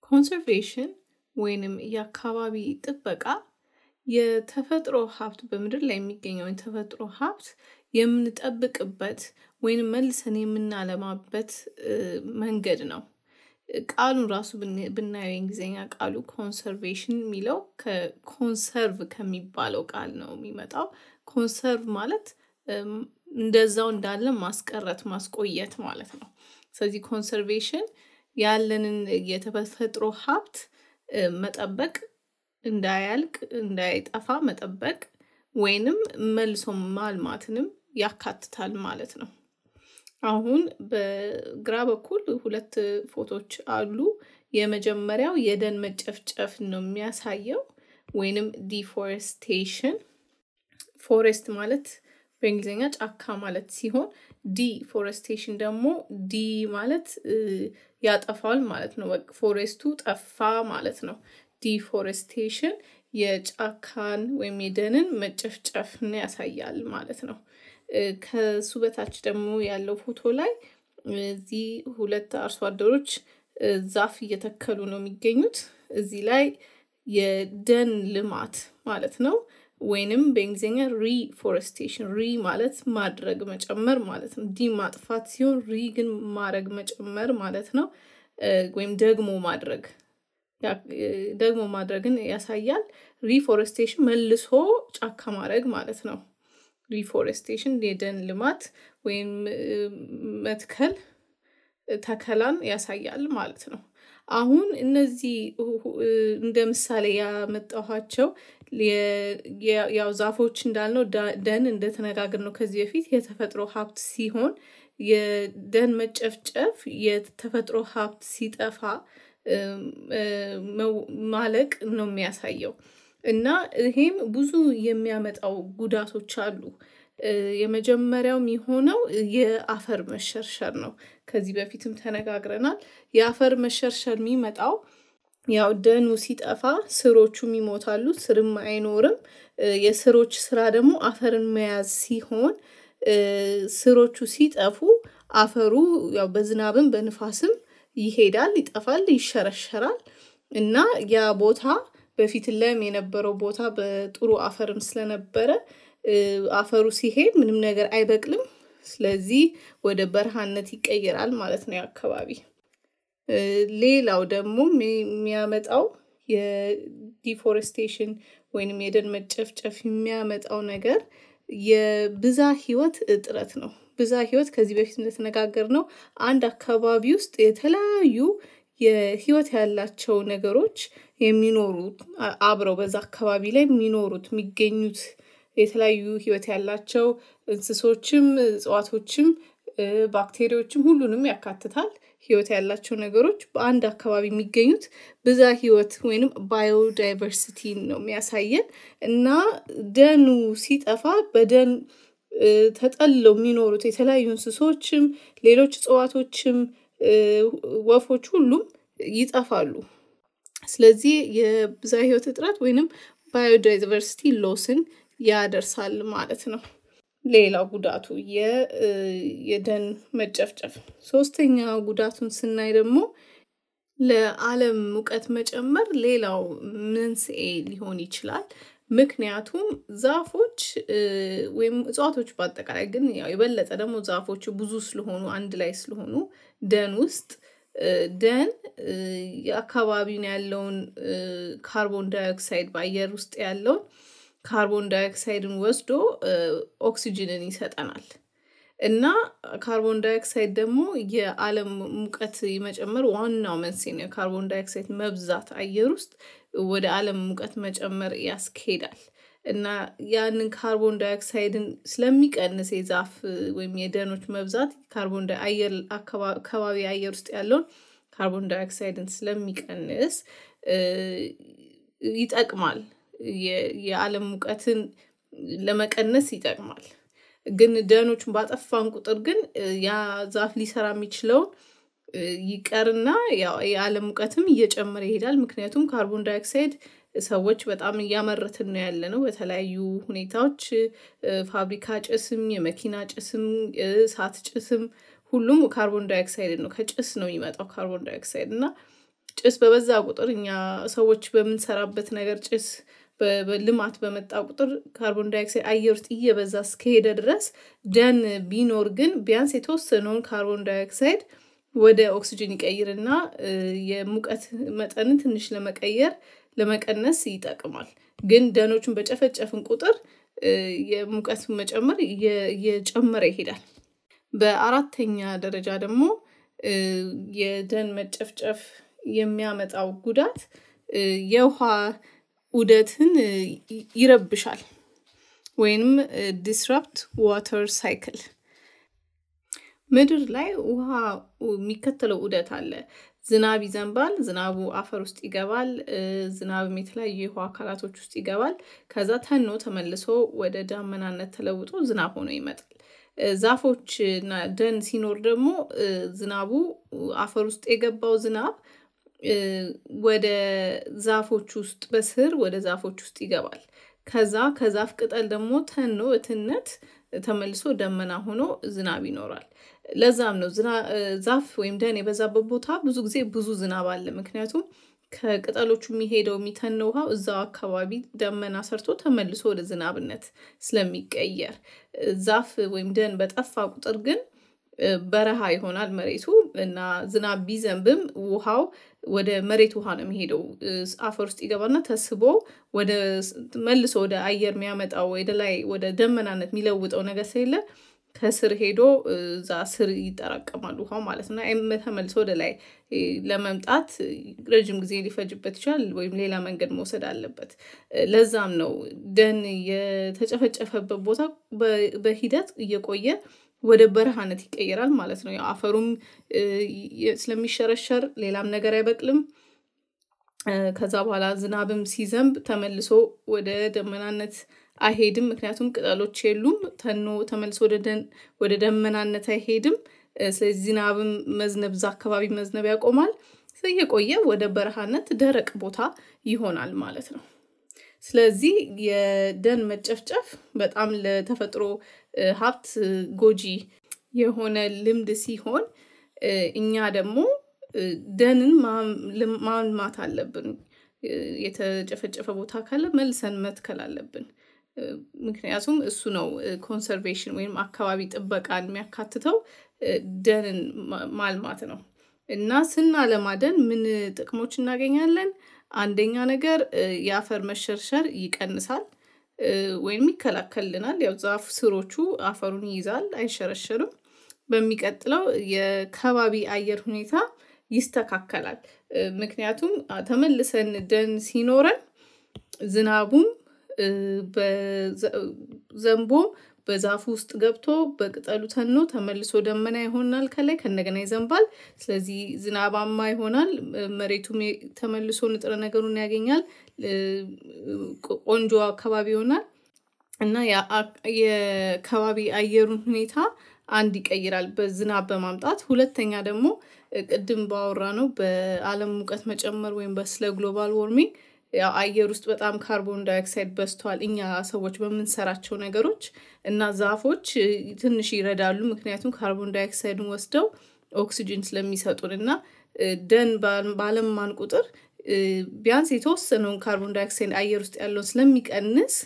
ኮንሰርቬሽን ወይንም የአካባቢ ጥበቃ የተፈጥሮ ሀብት በምድር ላይ የሚገኘው የተፈጥሮ ሀብት የምንጠብቅበት ወይንም መልሰን የምናለማበት መንገድ ነው። ቃሉን ራሱ ብናየው የእንግሊዝኛ ቃሉ ኮንሰርቬሽን የሚለው ከኮንሰርቭ ከሚባለው ቃል ነው የሚመጣው። ኮንሰርቭ ማለት እንደዛው እንዳለ ማስቀረት ማስቆየት ማለት ነው። ስለዚህ ኮንሰርቬሽን ያለንን የተፈጥሮ ሀብት መጠበቅ እንዳያልቅ እንዳይጠፋ መጠበቅ ወይንም መልሶ ማልማትንም ያካትታል ማለት ነው። አሁን በግራ በኩል ሁለት ፎቶዎች አሉ። የመጀመሪያው የደን መጨፍጨፍ ነው የሚያሳየው ወይንም ዲፎሬስቴሽን ፎሬስት ማለት በእንግሊዝኛ ጫካ ማለት ሲሆን ዲፎሬስቴሽን ደግሞ ዲ ማለት ያጠፋል ማለት ነው። ፎሬስቱ ጠፋ ማለት ነው። ዲፎሬስቴሽን የጫካን ወይም የደንን መጨፍጨፍን ያሳያል ማለት ነው። ከሱ በታች ደግሞ ያለው ፎቶ ላይ እዚህ ሁለት አርሶ አደሮች ዛፍ እየተከሉ ነው የሚገኙት። እዚህ ላይ የደን ልማት ማለት ነው። ወይንም በእንግሊዝኛ ሪፎሬስቴሽን ሪ ማለት ማድረግ መጨመር ማለት ነው። ዲ ማጥፋት ሲሆን ሪ ግን ማድረግ መጨመር ማለት ነው። ወይም ደግሞ ማድረግ ደግሞ ማድረግን ያሳያል። ሪፎሬስቴሽን መልሶ ጫካ ማድረግ ማለት ነው። ሪፎሬስቴሽን የደን ልማት ወይም መትከል ተከላን ያሳያል ማለት ነው። አሁን እነዚህ እንደ ምሳሌ ያመጣኋቸው ያው ዛፎች እንዳልነው ደን እንደተነጋገርነው ከዚህ በፊት የተፈጥሮ ሀብት ሲሆን የደን መጨፍጨፍ የተፈጥሮ ሀብት ሲጠፋ ማለቅ ነው የሚያሳየው። እና ይሄም ብዙ የሚያመጣው ጉዳቶች አሉ። የመጀመሪያው የሚሆነው የአፈር መሸርሸር ነው። ከዚህ በፊትም ተነጋግረናል። የአፈር መሸርሸር የሚመጣው ያው ደኑ ሲጠፋ ስሮቹም ይሞታሉ፣ ስርም አይኖርም። የስሮች ስራ ደግሞ አፈርን መያዝ ሲሆን ስሮቹ ሲጠፉ አፈሩ ያው በዝናብም በንፋስም ይሄዳል፣ ይጠፋል፣ ይሸረሸራል እና ያ ቦታ በፊት ለም የነበረው ቦታ በጥሩ አፈርም ስለነበረ አፈሩ ሲሄድ ምንም ነገር አይበቅልም። ስለዚህ ወደ በረሃነት ይቀየራል ማለት ነው አካባቢ። ሌላው ደግሞ የሚያመጣው የዲፎሬስቴሽን ወይንም የደን መጨፍጨፍ የሚያመጣው ነገር የብዛ ህይወት እጥረት ነው። ብዛ ህይወት ከዚህ በፊት እንደተነጋገርነው አንድ አካባቢ ውስጥ የተለያዩ የህይወት ያላቸው ነገሮች የሚኖሩት አብረው በዛ አካባቢ ላይ የሚኖሩት የሚገኙት የተለያዩ ህይወት ያላቸው እንስሶችም እጽዋቶችም ባክቴሪያዎችም ሁሉንም ያካትታል። ህይወት ያላቸው ነገሮች በአንድ አካባቢ የሚገኙት ብዛ ህይወት ወይንም ባዮዳይቨርሲቲን ነው የሚያሳየን እና ደኑ ሲጠፋ በደን ተጠለው የሚኖሩት የተለያዩ እንስሶችም ሌሎች እጽዋቶችም ወፎች ሁሉም ይጠፋሉ። ስለዚህ የብዛ ህይወት እጥረት ወይንም ባዮዳይቨርሲቲ ሎስን ያደርሳል ማለት ነው። ሌላው ጉዳቱ የደን መጨፍጨፍ። ሶስተኛ ጉዳቱን ስናይ ደግሞ ለአለም ሙቀት መጨመር ሌላው መንስኤ ሊሆን ይችላል። ምክንያቱም ዛፎች ወይም እጽዋቶች በአጠቃላይ ግን ያው የበለጠ ደግሞ ዛፎቹ ብዙ ስለሆኑ አንድ ላይ ስለሆኑ ደን ውስጥ ደን የአካባቢውን ያለውን ካርቦን ዳይኦክሳይድ በአየር ውስጥ ያለውን ካርቦን ዳይኦክሳይድን ወስዶ ኦክሲጅንን ይሰጠናል። እና ካርቦን ዳይኦክሳይድ ደግሞ የአለም ሙቀት መጨመር ዋናው መንስኤ ነው። የካርቦን ዳይኦክሳይድ መብዛት አየር ውስጥ ወደ አለም ሙቀት መጨመር ያስኬዳል። እና ያንን ካርቦን ዳይኦክሳይድን ስለሚቀንስ የዛፍ ወይም የደኖች መብዛት ካርቦን አየር አካባቢ አየር ውስጥ ያለውን ካርቦን ዳይኦክሳይድን ስለሚቀንስ ይጠቅማል። የአለም ሙቀትን ለመቀነስ ይጠቅማል። ግን ደኖቹን ባጠፋን ቁጥር ግን ያ ዛፍ ሊሰራ የሚችለውን ይቀርና ያው የአለም ሙቀትም እየጨመረ ይሄዳል። ምክንያቱም ካርቦን ዳይኦክሳይድ ሰዎች በጣም እያመረትን ነው ያለነው በተለያዩ ሁኔታዎች ፋብሪካ ጭስም የመኪና ጭስም እሳት ጭስም ሁሉም ካርቦን ዳይኦክሳይድ ነው ከጭስ ነው የሚመጣው ካርቦን ዳይኦክሳይድ እና ጭስ በበዛ ቁጥር እኛ ሰዎች በምንሰራበት ነገር ጭስ በልማት በመጣ ቁጥር ካርቦን ዳይኦክሳይድ አየር ውስጥ እየበዛ እስከሄደ ድረስ ደን ቢኖር ግን ቢያንስ የተወሰነውን ካርቦን ዳይኦክሳይድ ወደ ኦክሲጅን ይቀይርና የሙቀት መጠንን ትንሽ ለመቀየር ለመቀነስ ይጠቅማል። ግን ደኖቹን በጨፈጨፍን ቁጥር የሙቀት መጨመር እየጨመረ ይሄዳል። በአራተኛ ደረጃ ደግሞ የደን መጨፍጨፍ የሚያመጣው ጉዳት የውሃ ዑደትን ይረብሻል ወይንም ዲስራፕት ዋተር ሳይክል ምድር ላይ ውሃ የሚከተለው ዑደት አለ። ዝናብ ይዘንባል፣ ዝናቡ አፈር ውስጥ ይገባል፣ ዝናብም የተለያዩ የውሃ አካላቶች ውስጥ ይገባል። ከዛ ተኖ ተመልሶ ወደ ዳመናነት ተለውጦ ዝናብ ሆኖ ይመጣል። ዛፎች እና ደን ሲኖር ደግሞ ዝናቡ አፈር ውስጥ የገባው ዝናብ ወደ ዛፎች ውስጥ በስር ወደ ዛፎች ውስጥ ይገባል። ከዛ ከዛፍ ቅጠል ደግሞ ተኖ እትነት ተመልሶ ደመና ሆኖ ዝናብ ይኖራል። ለዛም ነው ዛፍ ወይም ደን የበዛበት ቦታ ብዙ ጊዜ ብዙ ዝናብ አለ። ምክንያቱም ከቅጠሎቹ የሚሄደው የሚተነው ውሃው እዛው አካባቢ ደመና ሰርቶ ተመልሶ ወደ ዝናብነት ስለሚቀየር ዛፍ ወይም ደን በጠፋ ቁጥር ግን በረሃ ይሆናል መሬቱ እና ዝናብ ቢዘንብም ውሃው ወደ መሬት ውሃ ነው የሚሄደው። አፈር ውስጥ ይገባና ተስቦ ወደ መልሶ ወደ አየር የሚያመጣው ወደ ላይ ወደ ደመናነት የሚለውጠው ነገር ስለሌለ ከስር ሄዶ እዛ ስር ይጠራቀማል ውሃው ማለት ነው። ተመልሶ ወደ ላይ ለመምጣት ረጅም ጊዜ ሊፈጅበት ይችላል፣ ወይም ሌላ መንገድ መውሰድ አለበት። ለዛም ነው ደን የተጨፈጨፈበት ቦታ በሂደት እየቆየ ወደ በረሃነት ይቀየራል ማለት ነው። ያው አፈሩም ስለሚሸረሸር ሌላም ነገር አይበቅልም። ከዛ በኋላ ዝናብም ሲዘንብ ተመልሶ ወደ ደመናነት አይሄድም። ምክንያቱም ቅጠሎች የሉም። ተኖ ተመልሶ ወደ ደመናነት አይሄድም። ስለዚህ ዝናብም መዝነብ እዛ አካባቢ መዝነብ ያቆማል። እየቆየ ወደ በረሃነት ደረቅ ቦታ ይሆናል ማለት ነው። ስለዚህ የደን መጨፍጨፍ በጣም ለተፈጥሮ ሀብት ጎጂ የሆነ ልምድ ሲሆን እኛ ደግሞ ደንን ማልማት አለብን። የተጨፈጨፈ ቦታ ካለ መልሰን መትከል አለብን። ምክንያቱም እሱ ነው ኮንሰርቬሽን ወይም አካባቢ ጥበቃን የሚያካትተው ደንን ማልማት ነው። እና ስናለማ ደን ምን ጥቅሞች እናገኛለን? አንደኛ ነገር የአፈር መሸርሸር ይቀንሳል ወይም ይከላከልልናል። ያው ዛፍ ስሮቹ አፈሩን ይይዛል፣ አይሸረሸርም። በሚቀጥለው የከባቢ አየር ሁኔታ ይስተካከላል። ምክንያቱም ተመልሰን ደን ሲኖረን ዝናቡም ዘንቦ በዛፉ ውስጥ ገብቶ በቅጠሉ ተኖ ተመልሶ ደመና ይሆናል። ከላይ ከእንደገና ይዘንባል። ስለዚህ ዝናባማ ይሆናል። መሬቱም ተመልሶ ንጥረ ነገሩን ያገኛል። ቆንጆ አካባቢ ይሆናል እና የከባቢ አየሩን ሁኔታ አንድ ይቀይራል በዝናብ በማምጣት ሁለተኛ ደግሞ ቅድም ባወራ ነው በአለም ሙቀት መጨመር ወይም በስለ ግሎባል ዎርሚንግ ያው አየር ውስጥ በጣም ካርቦን ዳይኦክሳይድ በዝቷል እኛ ሰዎች በምንሰራቸው ነገሮች እና ዛፎች ትንሽ ይረዳሉ። ምክንያቱም ካርቦን ዳይኦክሳይድን ወስደው ኦክሲጅን ስለሚሰጡን እና ደን ባለማን ቁጥር ቢያንስ የተወሰነውን ካርቦን ዳይኦክሳይድ አየር ውስጥ ያለውን ስለሚቀንስ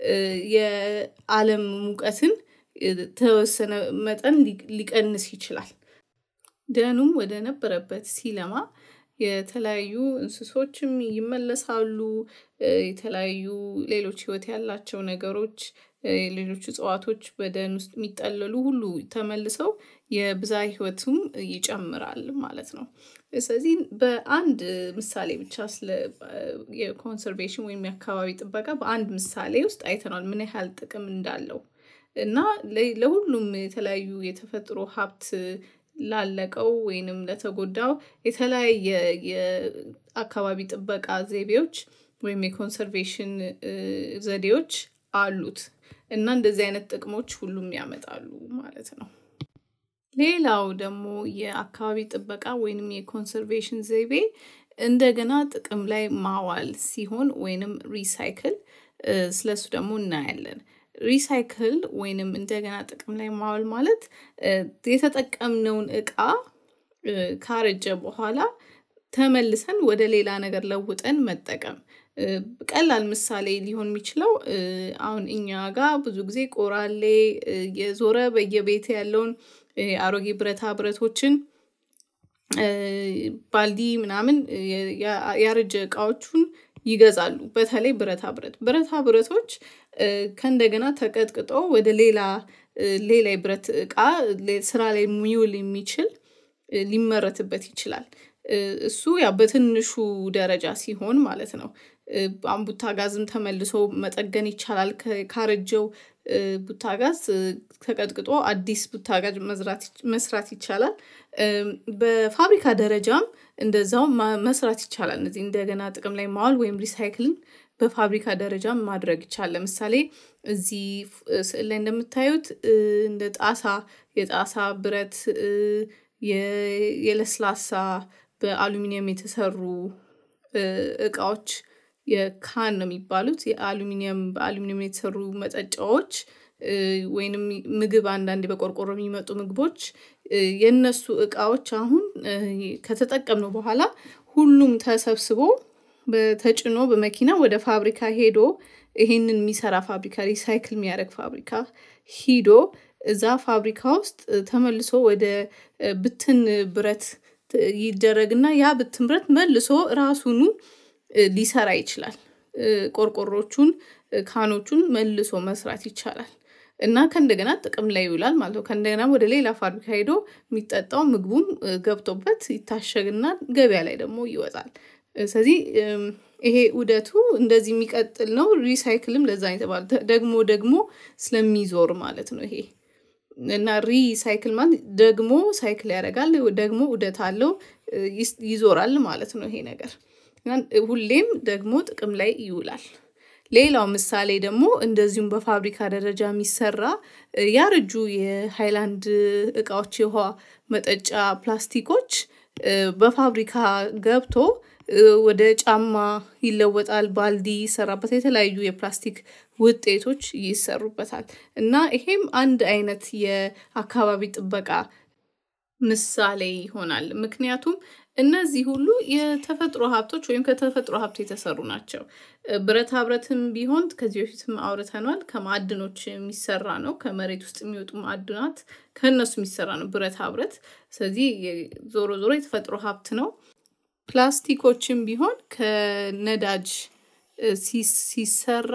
የአለም ሙቀትን ተወሰነ መጠን ሊቀንስ ይችላል። ደኑም ወደ ነበረበት ሲለማ የተለያዩ እንስሶችም ይመለሳሉ። የተለያዩ ሌሎች ህይወት ያላቸው ነገሮች ሌሎች እጽዋቶች በደን ውስጥ የሚጠለሉ ሁሉ ተመልሰው የብዛ ህይወቱም ይጨምራል ማለት ነው። ስለዚህ በአንድ ምሳሌ ብቻ ስለ የኮንሰርቬሽን ወይም የአካባቢ ጥበቃ በአንድ ምሳሌ ውስጥ አይተናል ምን ያህል ጥቅም እንዳለው እና ለሁሉም የተለያዩ የተፈጥሮ ሀብት ላለቀው ወይንም ለተጎዳው የተለያየ የአካባቢ ጥበቃ ዘይቤዎች ወይም የኮንሰርቬሽን ዘዴዎች አሉት እና እንደዚህ አይነት ጥቅሞች ሁሉም ያመጣሉ ማለት ነው። ሌላው ደግሞ የአካባቢ ጥበቃ ወይንም የኮንሰርቬሽን ዘይቤ እንደገና ጥቅም ላይ ማዋል ሲሆን ወይንም ሪሳይክል ስለሱ ደግሞ እናያለን። ሪሳይክል ወይንም እንደገና ጥቅም ላይ ማዋል ማለት የተጠቀምነውን እቃ ካረጀ በኋላ ተመልሰን ወደ ሌላ ነገር ለውጠን መጠቀም። ቀላል ምሳሌ ሊሆን የሚችለው አሁን እኛ ጋር ብዙ ጊዜ ቆራሌ የዞረ በየቤት ያለውን አሮጌ ብረታ ብረቶችን ባልዲ ምናምን ያረጀ እቃዎቹን ይገዛሉ። በተለይ ብረታ ብረት ብረታ ብረቶች ከእንደገና ተቀጥቅጦ ወደ ሌላ ሌላ የብረት እቃ ስራ ላይ የሚውል የሚችል ሊመረትበት ይችላል። እሱ ያው በትንሹ ደረጃ ሲሆን ማለት ነው። አሁን ቡታጋዝም ተመልሶ መጠገን ይቻላል ካረጀው ቡታጋዝ ተቀጥቅጦ አዲስ ቡታጋዝ መስራት ይቻላል። በፋብሪካ ደረጃም እንደዛው መስራት ይቻላል እነዚህ እንደገና ጥቅም ላይ ማዋል ወይም ሪሳይክልን በፋብሪካ ደረጃም ማድረግ ይቻላል። ለምሳሌ እዚህ ስዕል ላይ እንደምታዩት እንደ ጣሳ የጣሳ ብረት የለስላሳ በአሉሚኒየም የተሰሩ እቃዎች የካን ነው የሚባሉት የአሉሚኒየም በአሉሚኒየም የተሰሩ መጠጫዎች ወይንም ምግብ አንዳንዴ በቆርቆሮ የሚመጡ ምግቦች የእነሱ እቃዎች አሁን ከተጠቀምነው በኋላ ሁሉም ተሰብስቦ ተጭኖ በመኪና ወደ ፋብሪካ ሄዶ ይሄንን የሚሰራ ፋብሪካ ሪሳይክል የሚያደርግ ፋብሪካ ሂዶ እዛ ፋብሪካ ውስጥ ተመልሶ ወደ ብትን ብረት ይደረግና ያ ብትን ብረት መልሶ ራሱኑ ሊሰራ ይችላል። ቆርቆሮቹን ካኖቹን መልሶ መስራት ይቻላል። እና ከእንደገና ጥቅም ላይ ይውላል ማለት ነው። ከእንደገና ወደ ሌላ ፋብሪካ ሄዶ የሚጠጣው ምግቡም ገብቶበት ይታሸግና ገበያ ላይ ደግሞ ይወጣል። ስለዚህ ይሄ ዑደቱ እንደዚህ የሚቀጥል ነው። ሪሳይክልም ለዛ ነው የተባለው ደግሞ ደግሞ ስለሚዞር ማለት ነው። ይሄ እና ሪሳይክል ማለት ደግሞ ሳይክል ያደርጋል ደግሞ ዑደት አለው ይዞራል ማለት ነው። ይሄ ነገር ሁሌም ደግሞ ጥቅም ላይ ይውላል። ሌላው ምሳሌ ደግሞ እንደዚሁም በፋብሪካ ደረጃ የሚሰራ ያረጁ የሃይላንድ እቃዎች የውሃ መጠጫ ፕላስቲኮች በፋብሪካ ገብቶ ወደ ጫማ ይለወጣል ባልዲ ይሰራበታል የተለያዩ የፕላስቲክ ውጤቶች ይሰሩበታል። እና ይሄም አንድ አይነት የአካባቢ ጥበቃ ምሳሌ ይሆናል። ምክንያቱም እነዚህ ሁሉ የተፈጥሮ ሀብቶች ወይም ከተፈጥሮ ሀብት የተሰሩ ናቸው። ብረታ ብረትም ቢሆን ከዚህ በፊትም አውርተናል ከማዕድኖች የሚሰራ ነው ከመሬት ውስጥ የሚወጡ ማዕድናት ከእነሱ የሚሰራ ነው ብረታ ብረት ስለዚህ ዞሮ ዞሮ የተፈጥሮ ሀብት ነው። ፕላስቲኮችም ቢሆን ከነዳጅ ሲሰራ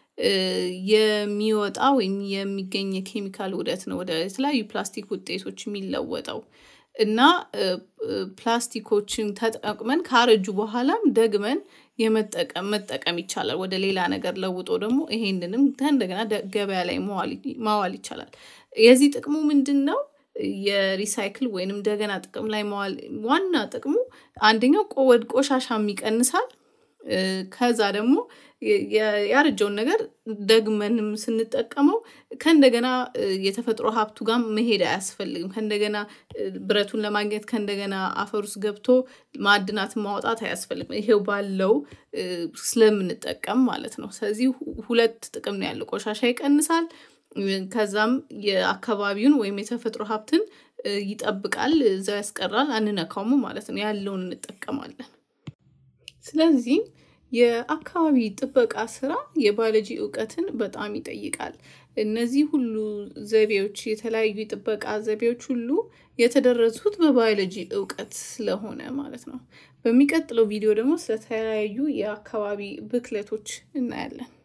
የሚወጣ ወይም የሚገኝ የኬሚካል ውህደት ነው ወደ የተለያዩ ፕላስቲክ ውጤቶች የሚለወጠው። እና ፕላስቲኮችን ተጠቅመን ካረጁ በኋላም ደግመን የመጠቀም መጠቀም ይቻላል ወደ ሌላ ነገር ለውጦ ደግሞ ይሄንንም ከእንደገና ገበያ ላይ ማዋል ይቻላል። የዚህ ጥቅሙ ምንድነው? የሪሳይክል ወይንም እንደገና ጥቅም ላይ መዋል ዋና ጥቅሙ አንደኛው ቆሻሻም ይቀንሳል። ከዛ ደግሞ ያረጀውን ነገር ደግመንም ስንጠቀመው ከእንደገና የተፈጥሮ ሀብቱ ጋር መሄድ አያስፈልግም ከእንደገና ብረቱን ለማግኘት ከእንደገና አፈር ውስጥ ገብቶ ማዕድናትን ማውጣት አያስፈልግም ይሄው ባለው ስለምንጠቀም ማለት ነው። ስለዚህ ሁለት ጥቅም ነው ያለው ቆሻሻ ይቀንሳል። ከዛም የአካባቢውን ወይም የተፈጥሮ ሀብትን ይጠብቃል እዛው ያስቀራል አንነካውም ማለት ነው ያለውን እንጠቀማለን። ስለዚህ የአካባቢ ጥበቃ ስራ የባዮሎጂ እውቀትን በጣም ይጠይቃል። እነዚህ ሁሉ ዘይቤዎች የተለያዩ የጥበቃ ዘይቤዎች ሁሉ የተደረሱት በባዮሎጂ እውቀት ስለሆነ ማለት ነው። በሚቀጥለው ቪዲዮ ደግሞ ስለተለያዩ የአካባቢ ብክለቶች እናያለን